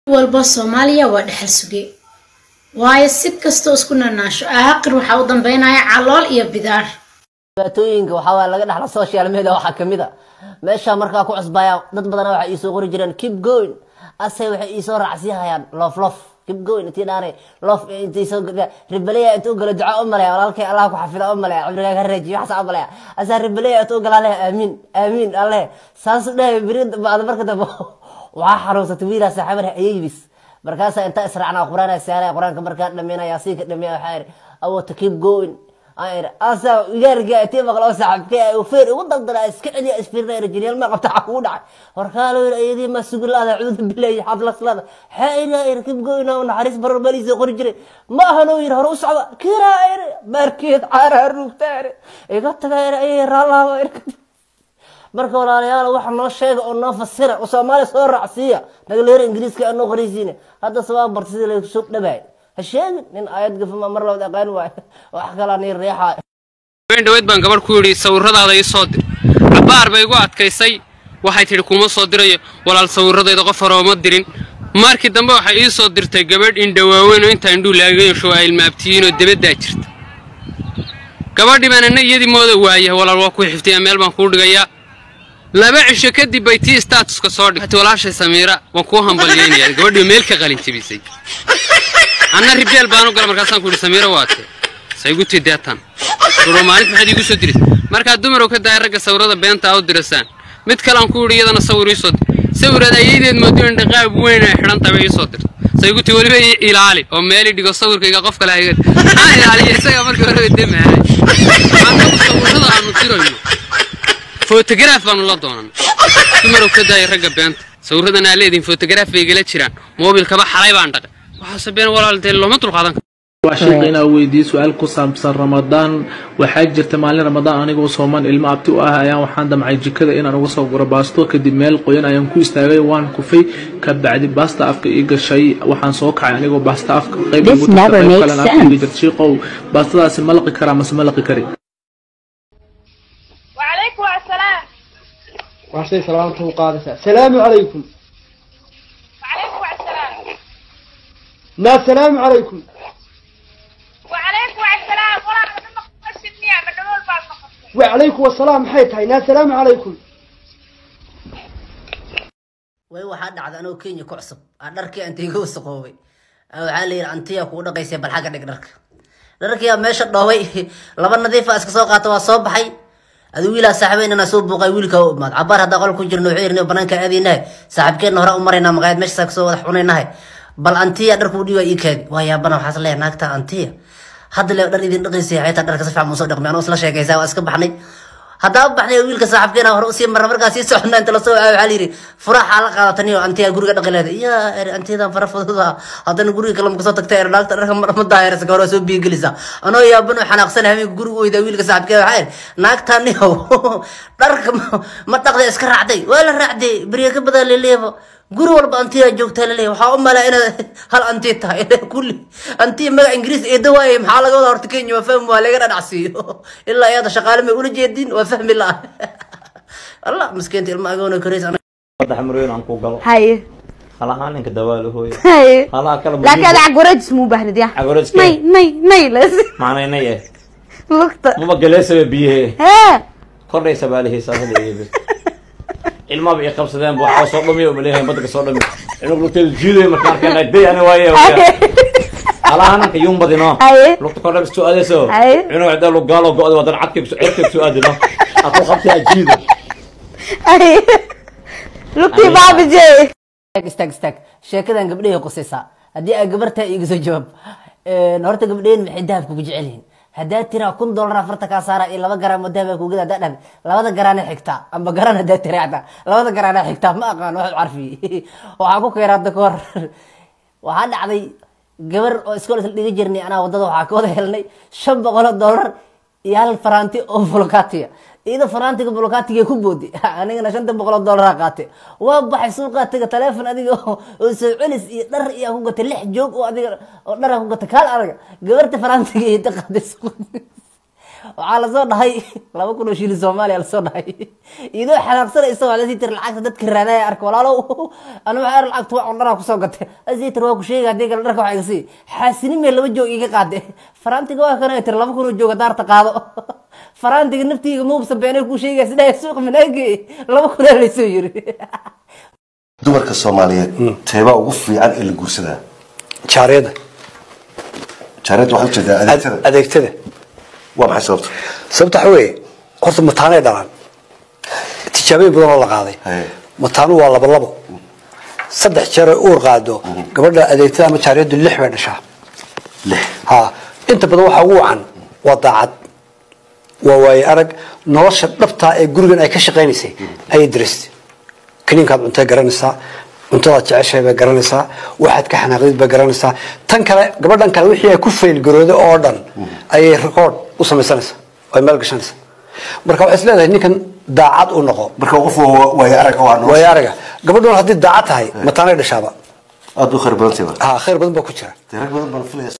walba soomaaliya waa dhexal suge waayo si kastoo isku nanaasho aaqir waxaa u dambeynaya calool iyo bidaar dhibaatooyinka waxaa waye laga dhaxla social media waxaa kamid a meesha markaa ku cusbaya dad badana waxay iisoo qori jireen keep going ase waxay iisoo raacsiyahayaan loof loof keep going intii dhaanay loof intii soo ribaleya intuu galo duca u malaya walaalkay allah ku xafida u malaya cumrigaa ka reejiyo waxaasa u malaya asaa ribaleya intuu gala leh aamiin aamiin alle saasu dhahay beri baad marka dambe waxaa xanuunsatay wiilaa saaxiibar ayibis markaasaa intaa israacnaa qur-aan saaraya qur-aanka markaa dhameynaya siinka dhameeya waxaa iri awota keep going asa igaarga intii maqlo saaxiibkee feer ugu daldala iska celiya isfiirna rajiniyal ma qabta xaq ugu dhacay warkaalo yiri ayadii ma sugulaada cududa bilaay xadlaslada xayna ir keep going oo naxariis barar baliisa qori jiray ma ahano yiri hore u socda kira ir markeed caara rugtaar iga tagayr ay raalaha ir marka walaalayaal waxa noo sheega oo noo fasira oo soomaali soo raacsiiya nagaleer ingiriiska anoo qoraysiine hadda sabaa barta sidii lagu soo dhabaay ha sheegin nin aayad gafama mar labad aqaan waay wax kalaa nii reexaay habeen dhaweyd baan gabadh ku yidhi sawirradaada ii soo dir cabbaar bay igu adkaysay waxay tidhi kuma soo dirayo walaal sawirradayda qof hore uma dirin markii dambe waxay ii soo dirtay gabadh indhawaaweyn oo intaa indhuu laaga yeesho ay ilmaabtiyiin oo debaddaa jirta gabadhii baan ana iyadii mooda waaya walaal waa ku xiftiyaa meel baan kuu dhigayaa laba cisho kadib bay tii statuska soo dhigtay walaashay samiira waan kuu hambalyaynayaa gabadhii meel ka qalin jebisay anna ribeel baan u gala markaasaan ku yidhi samiira waate saygu tideetan suro maalinta maxaad iigu soo dirisay markaa dumarow ka daaya ragga sawirada beenta u dirasaan mid kalean ku yidhi iyadana sawir ii soo dir sawiraad ayadeed moodo in dhaqaab weyn ay xidhan tahay bay ii soo dirtay sayguti weliba ii ilaali oo meeli dhigo sawirkayga qof kale hayga maxaan ilaaliya isaga markii hore demahay annagu sawirada aanu dirayno fotogaraaf baanu la doonan dumarow ka daaya ragga beenta sawiradan aa leedihin fotogaraaf bay igala jiraan moobilkaba xalay baan dhaqay waxaase been walaal dee looma dulqaadan karo waa sheekh inaa weydiiyey su-aal ku saabsan ramadaan waxaa jirta maalin ramadaan anigoo soomaan ilmo abti u ah ayaan waxaan damcay jikada inaan uga soo guro baasto kadib meel qoyan ayaan ku istaagay waan kufay ka bacdi baasta afka ii gashay waxaan soo kacay anigoo baasta afka qayb This ugu tagtay, never qayb makes kalena afka iga jirta shiiqow baastadaasi ma laqi karaa mase ma laqi kari وعليكم السلام waxshay salaamta u qaadaysaa salaamu calaykum وعليكم السلام maa salaamu calaykum وعليكم السلام والله أنا ما قصدني أنا دول بعض wacalaykum wasalaam maxay tahay naa salaamu calaykum way waxaa dhacda anoo kenya ku cusub aa dharkii anta iga wasaqoobay Aa waxaa la yidhi antiya kugu dhaqaysay bal xagga dhig dharka dharkiyaa meesha dhoobay laba nadiifa iska soo qaata waa soo baxay adi wiilaa saaxiibeynana soo buuqay wiilka u imaad cabaar haddaa qol ku jirno wuxuu yidhi banaanka aadaynahay saaxiibkeenna hore u maraynaa maqaayad meeshasaa kasoo wada cunaynahay bal antiya dharkuu dhiiba ii kaadi waa yaabana waxaas leeyahay naagta antiya hadda le dhar idin dhaqaysay xaytaa dharka si fiican muusoo dhaqmay anoo isla sheekaysaa waa iska baxnay haddaa u baxnay wiilka saaxiibkeena hore usii marna markaa sii socona inta lasoo wacayo waxaa layidhi furaxaa la qaadataniyo antiya guriga dhaqi leeda iya eri antiyadan fara fududa haddana guriga kale makasoo tagta er naagta dharka ma daahirasa ka hore soo biigelisa anoo yaabano xanaaqsan habeenka guriga u weydaa wiilka saaxiibkeena waxaa iri naagtaniyow dharka ma- ma dhaqday iska raacday waa la raacday beriya ka badan leleebo guri walba antiyaa joogtaa laleeyahay waxaa u malaa inaad hal anti tahay kulli anti magac ingiriis eedo waaye maxaa laga wada horta kenya waa fahmi waa laga dhadhacsiiyo ilaa iyada shaqaale may ula jeedin waa fahmi la allah miskiinta ilma agoona korays saddex marweyn aan ku galo haye halahaan ninka dawaalo hooye haye halaha kale laakiin ada cagwareejis muu baahnid ya Cagwareejis may may may les macnaynay eh lugta maba galeesaba biyahe hee kordhaysa baalihiisa haleeyebe ilmaba i qabsadeen bu waxaa soo dhamiy maleeyahay badda kasoo dhami inuu lugta jiiday markaan arkeen day ani waaye halaha ninka yuun badino Haye. lugta kordha soo aadayso Haye. inuu cidda lu gaalo go-da wadan cadkay cirkay soo aadino aku qabtaa jiida haye lugtii Aniga. baabije istaag istaag istaag sheekadan gabdhahay qusaysaa haddii ay gabartaa iga soo jawaab Een, horta gabdhaheen maxay dahabka ku jecel yihiin haddaa tiraa kun dollar afarta kaa saara iyo laba garaam oo dahaba kugada haddaa dhahda labada garaana xigtaa amba garaan haddaa tiraa xataa labada garaana xigtaa ma aqaan wax carfi waxaa ku keena hadda kahor waxaa dhacday gabar oo iskool isla dhiga jirnay anaa wadada waxaa ka wada helnay shan boqol oo dollar iyo hal faraanti oo volokatiya iyada faraantiga volokatiga ku boodi anigana shanta boqol oo dollar qaate waa baxay suuqaa taga taleefon adiga oo oo soo celis iyo dhar iyo ku gatay lix joog oo adiga oo dhar ku gatay kaal adaga gabarta faraantiga iyo ta qaaday suuq waxaa lasoo dhahay laba kun oo shilin soomaaliya lasoo dhahay idoo xanaaqsanaysa waa lasii tiri lacagta dadka raadaya arka walaalow ana waxaa lacagta waa cundhanaa kusoo gatay asii tiri waa ku sheega haddii kale dharka waxaa iga sii xaasinimee laba joog iga qaade faraantiga waa kana tiri laba kun oo jooga daarta qaado faraantiga naftiga muubsa beenay kuu sheegaya sidaa suuqa manaage laba kunaa laysoo yiri dumarka soomaaliyeed teebaa ugu fiican ee la guursadaa jaariyada jaareed waxaad ujeedaa adeegtada adeegtada waa maxay sababta sababta waxa weeye horta mataanay dhalaan tijaabooyin badan oo la qaaday Haye. mataanu waa labo labo saddex jeer ay uur qaado gabadha adeegtada ama jaariyadu lix bay dhashaa lix ha inta badan waxaa ugu wacan waa daacad waa waaye arag nolosha dhabtaa ee gurigan ay ka shaqaynaysay ayay diristay kaniinkaad cuntay garanaysaa cuntadaad jeceshahay bay garanaysaa waxaad ka xanaaqdid bay garanaysaa tan kale gabadhan kale wixii ay ku faylgarooday oo dhan ayay record u samaysanaysaa ay meel gashanaysaa marka waxay is leedahay ninkan daacad u noqo marka qof waa- waayo arag oo aan waaye araga gabadhan haddii daacad tahay mataanay dhashaaba aada u khayr badantayba ha khayr badan baa ku jira dee rag badan baan filaya